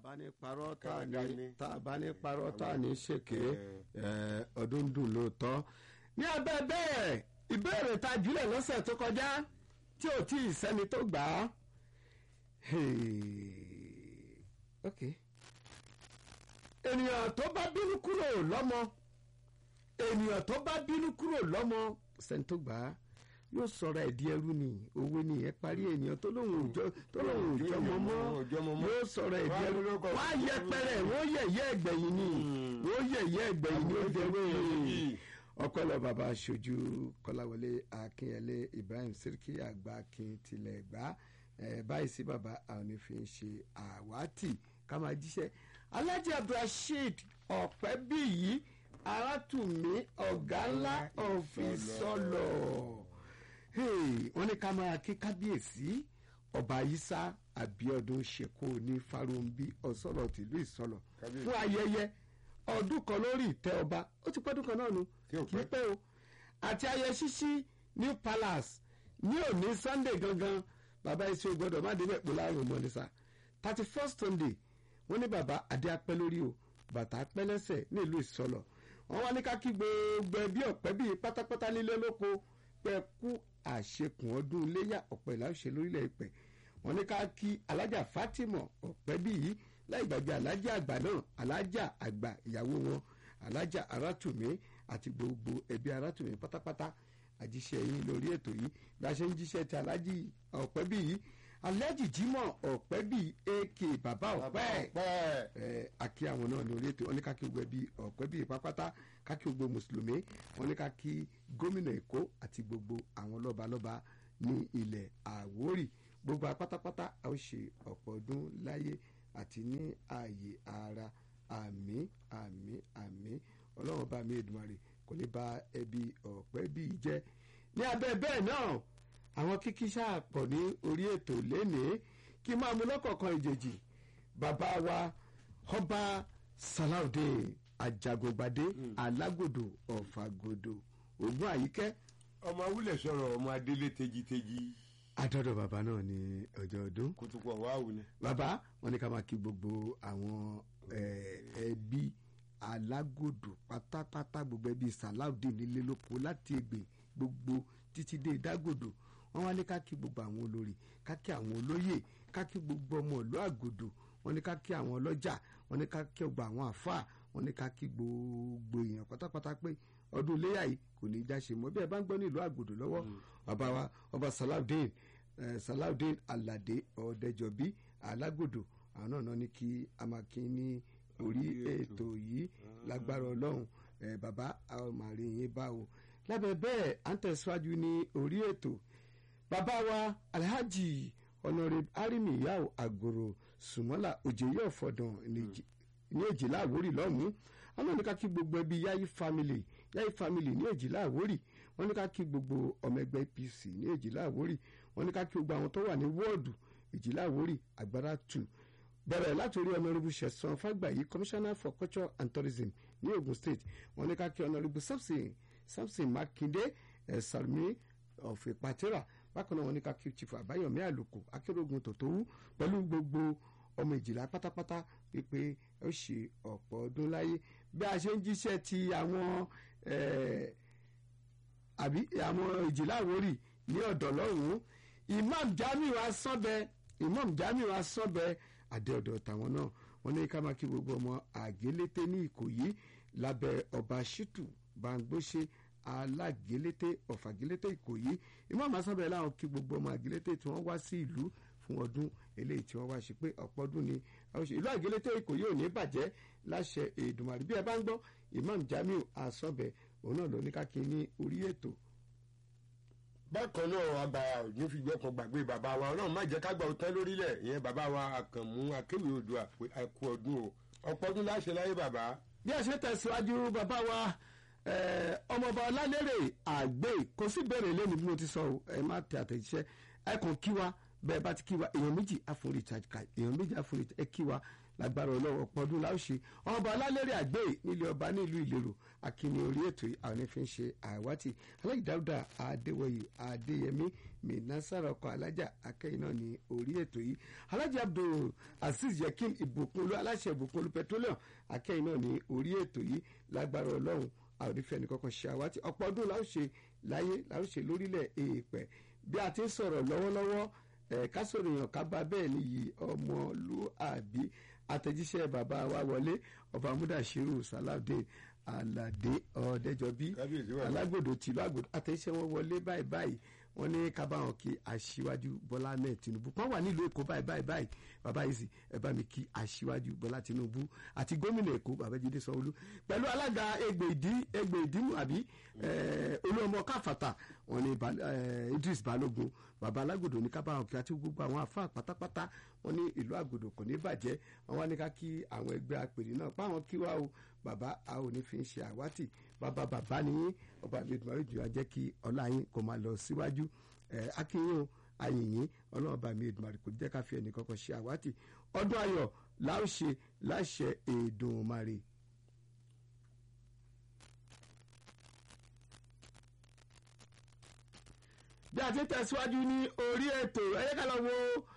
bá ní parọ́ tá a Kàdá ní ni. tá a bá ní parọ́ tá a ní ṣèké ẹ, ọdún dùn lóòótọ́. ní abẹ́ bẹ́ẹ̀ ìbéèrè ta jùlẹ̀ lọ́sẹ̀ tó kọjá tí ò tí ì sẹ́ni tó gbà á. Hey, ok ènìyàn tó bá bínú kúrò lọ́mọ ènìyàn tó bá bínú kúrò lọ́mọ sẹ́ni tó gbà á yóò sọ̀rọ̀ ẹ̀dí ẹrú ni owó ni ẹ parí ènìyàn tó lóun òjò tó lóun òjò mọ́mọ́ Òjò mọ́mọ́. yóò sọ̀rọ̀ ẹ̀dí Wá ẹrú lórúkọ wá fún yẹpẹrẹ wọ́n yẹ̀yẹ́ ẹgbẹ̀yìn ni wọ́n yẹ̀yẹ́ ẹgbẹ̀yìn ni ó dẹwé ọpẹlọ bàbá aṣojú kọláwọlé akínyẹlé ibrahim siriki àgbà akin tilẹ̀ gbá ẹ báyìí sí bàbá àwọn onífin ṣe àwátì ká máa jíṣẹ́ alhaji abdulrasheed ọ̀pẹ́bíyì arátùmí ọ̀gá ńlá ọ̀fìsọ̀lọ̀ wọ́n ní ká máa kí kábíyèsí ọba isa abiodun seko ní farumbi ọ̀sọ̀lọ̀ tìlú ìsọ̀lọ̀ Kábíyèsí. fún ayẹyẹ ọdún kan lórí ìtẹ́ ọba ó ti pọ́dún kan náà nu Tí ò kì í pẹ́. pẹ́ o àti ayẹyẹ ṣíṣí new palace ní òní sunday gangan bàbá iṣẹ́ gbọ́dọ̀ má débẹ̀ pò láàrùn mọ́ ní sá thirty first sunday wọ́n ní bàbá adé apẹ́ lórí o bàtà apẹ́ lẹ́sẹ̀ nílùú ìsọlọ̀ wọ́n wá ní ká kí gbogbo ẹbí ọ̀pẹ́ bíi pátápátá nílé lóko pẹ́ kú àṣekùn ọdún iléyà ọ̀pẹ́ ìlàṣẹ lórílẹ̀ ìpẹ́ wọ́n ní ká kí alájà fatima ọ̀pẹ́ bíi láì gbàgbé alájà àgbà náà alájà àgbà ìyàwó wọn alájà arátùmí àti gbogbo ẹbí arátùmí pátápátá àjíṣẹ́ yín lórí ètò yìí bí a ṣe ń jíṣẹ́ ti alájì ọ̀pẹ́ bí yìí alájì jímọ̀ ọ̀pẹ́ bí ak bàbá ọ̀pẹ́ pẹ́ ẹ àkí àwọn náà lórí ètò wọn ní ká kí gbogbo ẹbí ọ̀pẹ́ bí pápátá ká kí gbogbo mùsùlùmí wọn ní ká kí gómìnà èkó àti gbogbo àwọn lọ́balọ́ba ní ilẹ̀ àwórì gbogbo apátápátá a ó ṣe ọ̀pọ̀ ọdún láyé àti ní ààyè ara àmì àmì àmì ọlọ́run bá mi èdùmarè kò ní ba ẹbí ọ̀pẹ́ bí jẹ́ ní abẹ́ bẹ́ẹ̀ náà àwọn kíkí ṣáà pọ̀ ní orí ètò lénìí kí máa mú lọ́kọ̀ọ̀kan ìjèjì bàbá wa ọba salaudeen ajagungbadé alágòdò ọ̀fàgòdò ògùn àyíkẹ́ ọmọ awúlẹ̀ sọ̀rọ̀ ọmọ adélé tejiteji adọ́dọ̀ bàbá náà ní ọjọ́ ọdún kùtùkù ọ̀wá wù ni. bàbá wọn ní ká máa kí gbogbo àwọn eh, ẹbí alágòdò pátápátá gbogbo ẹbí salaudeen nílé lóko láti ègbè gbogbo títí dé dágòdò wọn wá ní ká kí gbogbo àwọn olórí ká kí àwọn olóyè ká kí gbogbo ọmọ ìlú àgòdò wọn ní ká kí àwọn ọlọ́jà wọn ní ká kí gbogbo àwọn àfáà wọn ní ká kí gbogbo èèyàn pátápátá pé ọdún iléyà yìí kò ní í já ṣe mọ́ bí ẹ bá ń gbọ́ ní ìlú àgòdò lọ́wọ́ bàbá wa ọba salaudeen eh, salaudeen alade ọ̀dẹ́jọbí alágòdò àwọn náà náà ní kí a máa kí ní orí ètò yìí lágbára ọlọ́run eh, bàbá àwọn màrí yín bá o lábẹ́ bẹ́ẹ̀ à ń tẹ̀síwájú ní orí ètò bàbá wa alhaji honorable arimi yao agoro sumola òjèyí ọ̀fọ̀dàn ní èjìlá àwórì lọ́hùn-ún wọn náà ní ká kí gbogbo ẹbí yayi family yayi family ní èjìlá àwórì wọn ní ká kí gbogbo ọmọ ẹgbẹ́ apc ní èjìlá àwórì wọn ní ká kí gbogbo àwọn tó wà ní wọ́ọ̀dù èjìlá àwórì àgbára tù bẹ̀rẹ̀ láti orí honourable sẹ̀sán fàgbàyí commissioner for culture and tourism ní ogun state wọn ní ká kí honourable samson samson makinde ẹ̀ salmi of ìpàtẹ́rà bákan náà wọn ní ká kí chief àbáyọ̀mí àlùkò akérògùn tòtòwú pẹ̀lú gbogbo ọmọ ìjìlá pátápátá wípé ó ṣe ọ̀pọ̀ ọdún láyé bí a ṣe ń jíṣẹ́ ti àwọn eh, àbí àwọn ìjìlá àwórì ní ọ̀dọ̀ lọ́hùn-ún imam jamiu asọ́bẹ imam jamiu asọ́bẹ àdéọ̀dọ̀ tàwọn náà wọn ní ká máa kí gbogbo ọmọ àgélété ní ìkòyí lábẹ́ ọba shitu bangbóṣe alágélété ọ̀fàgélété ìkòyí imam asọ́bẹ láwọn kí gbogbo ọmọ àgélété tí wọ́n wá sí ìlú fún ọdún eléyìí tí wọ́n wá ṣe pé ọ̀pọ̀ ọdún ni àwọn ṣe ìlú àgélété ìkòyí ò ní bàjẹ́ láṣẹ èdùmàrè bí ẹ bá ń gbọ́ imam jamiu asọ́bẹ òun náà ló ní ká kí ní orí ètò bákan náà àgbà òjò fi gbọ́kàn gbàgbé bàbá wa ọlọ́run má jẹ́ ká gbà ọtán lórílẹ̀ ìyẹn bàbá wa àkànmú akéwì odò àpè àkú ọdún o ọ̀pọ̀ ọdún láṣẹ láyé bàbá. bí a ṣe tẹ̀síwájú bàbá wa eh, ọmọọba ọlálérè àgbè kò sí bẹ̀rẹ̀ lẹ́nu bí mo ti sọ o, ẹ má tẹ àtẹ̀jíṣẹ́ ẹ kàn kí wa bẹ́ẹ̀ bá ti kí wa èèyàn méjì àfún recharge card èèyàn méjì àfún recharge ẹ kí wa lágbára ọlọ́wọ́ pọ́dún láòṣe ọba alálẹ́rẹ́ àgbẹ̀ nílé ọba nílùú ìlérò akíní orí ètò yìí àwọn ẹni fi ń ṣe àwátì alájì dáúdà adéwọyè adéyẹmí mìnásàrà ọkọ alájà akẹ́yìn náà ní orí ètò yìí alájì abdul azeez yakin ìbùkúnlú aláṣẹ ìbùkúnlú petroleum akẹ́yìn náà ní orí ètò yìí lágbára ọlọ́run àwọn onífẹ́ nìkankan ṣe àwátì ọ̀pọ̀ ọdún láòṣe láyé láòṣe lórílẹ̀ èèpẹ̀ bí a ti ń sọ̀rọ̀ lọ́wọ́lọ́wọ́ ká sọ̀rọ̀ èèyàn ká bá bẹ́ẹ̀ nìyí ọmọlúàbí àtẹ̀jíṣẹ́ bàbá wa wọlé ọba múdàṣírù sàlàdé aládé ọ̀ọ́dẹ́jọbí alágbòdo tìlú àgbòdo àtẹ̀jíṣẹ́ wọn wọlé báyìí báyìí wọ́n ní ká bá wọn kí aṣíwájú bọ́lá náà tinubu wọ́n wà nílùú èkó báyìí báyìí báyìí bàbá yìí sì ẹ bá mi kí aṣíwájú bọ́lá tinubu àti gómìnà èkó babájídé sanwóolu pẹ̀lú alága egbe ìdí egbe ìdímù àbí olúọmọ káfàtà wọ́n ní idris balógun bàbá alágbòdo ní ká bá wọn kí àti gbogbo àwọn afá pátápátá wọ́n ní ìlú àgbòdo kò ní bàjẹ́ wọ́n wá ní ká kí àwọn ẹgbẹ́ apèrè náà páwọn kí wá o bàbá a ò ní fi ń ṣe àwátì bàbá bàbá ni yín ọba mi ìdùnnú àríjù ajẹ́ kí ọlá yín kò máa lọ síwájú ẹ akínyìn ayìnyín ọlọ́run ọba mi ìdùnnú àríjù kò jẹ́ ká fi ẹnì kankan ṣe àwátì ọdún ayọ̀ láòṣe láṣẹ Èdùmàrè. bí a ti tẹ̀síwájú ní orí ètò ẹ̀yẹ́ ká lọ wo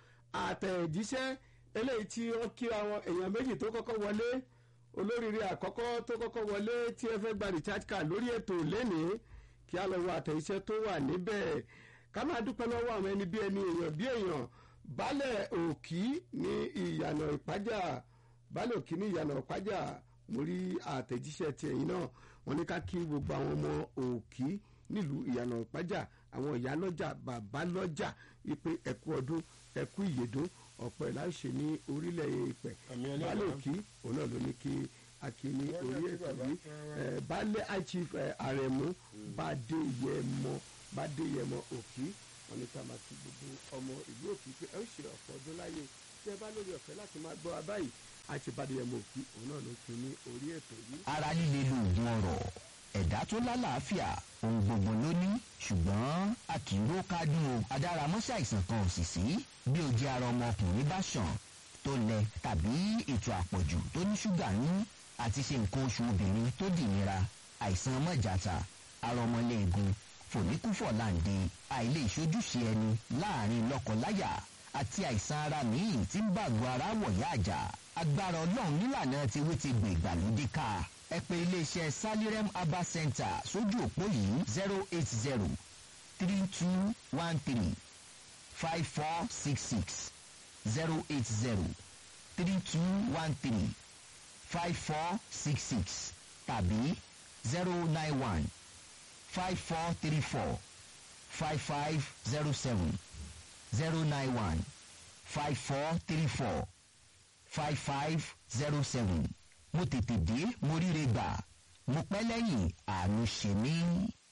àtẹ̀jíṣẹ́ eléyìí tí wọ́n kí àwọn èèyàn méjì tó kọ́kọ́ wọlé olóríire àkọ́kọ́ tó kọ́kọ́ wọlé tí ẹ fẹ́ gba recharge card lórí ètò lénìí kí á lọ wo àtẹ̀jíṣẹ́ tó wà níbẹ̀ ká máa dúpẹ́ lọ́wọ́ àwọn ẹni bí ẹni èèyàn bí èèyàn baálẹ̀ òkì ní ìyànà ìpájà baálẹ̀ òkì ní ìyànà ìpájà mo rí àtẹ̀jíṣẹ́ ti ẹ̀yìn náà wọ́n ní ká kí gbogbo àwọn ọmọ òkì nílùú ìyànà ìpájà àwọn ìyá lọ́jà bàbá lọ́jà wípé ẹ̀kú ọdún ẹ̀kú ìyèdún ọ̀pọ̀ ìlà ṣe ní orílẹ̀ èèpẹ̀ baálé òkì òun náà ló ní kí akí ní orí ètò yìí baálé chief àrẹ̀mú bàdéyẹmọ bàdéyẹmọ òkì wọn ní ká máa ti gbogbo ọmọ ìlú òkì pé ẹ ó ṣe ọ̀pọ̀ ọdún láyé tí ẹ bá lórí ọ̀fẹ́ láti máa gbọ́ abáyìí àti bàdéyẹmọ òkì òun náà ló kí ní orí ètò yìí. ara líle lóògùn ọ̀rọ̀ ẹ̀dá tó lálàáfíà ohun gbogbo ló ní ṣùgbọ́n a kì í ró kádùn o adáramọ́ṣẹ́ àìsàn kan ò sì sí bí o jẹ́ ara ọmọkùnrin bá ṣàn tó lẹ tàbí ètò àpọ̀jù tó ní ṣúgà ní àti ṣe nǹkan oṣù obìnrin tó dìnira àìsàn mọ́jàta ara ọmọléegun fòníkúfọ̀láǹde àìlè ìṣojúṣe ẹni láàrin lọ́kọláya àti àìsàn ara míì tí ń bàgọ́ ara wọ̀yá àjà agbára ọlọ́run nílànà tiwí ti gbè ìgbàlódé ká ẹ pè iléeṣẹ́ salirem herbal center sójú òpó yìí zero eight zero three two one three five four six six zero eight zero three two one three five four six six tàbí zero nine one five four three four five five zero seven zero nine one five four three four five five zero seven mo tètè dé mo ríre gbà mo pẹ́ lẹ́yìn àánú ṣe mí.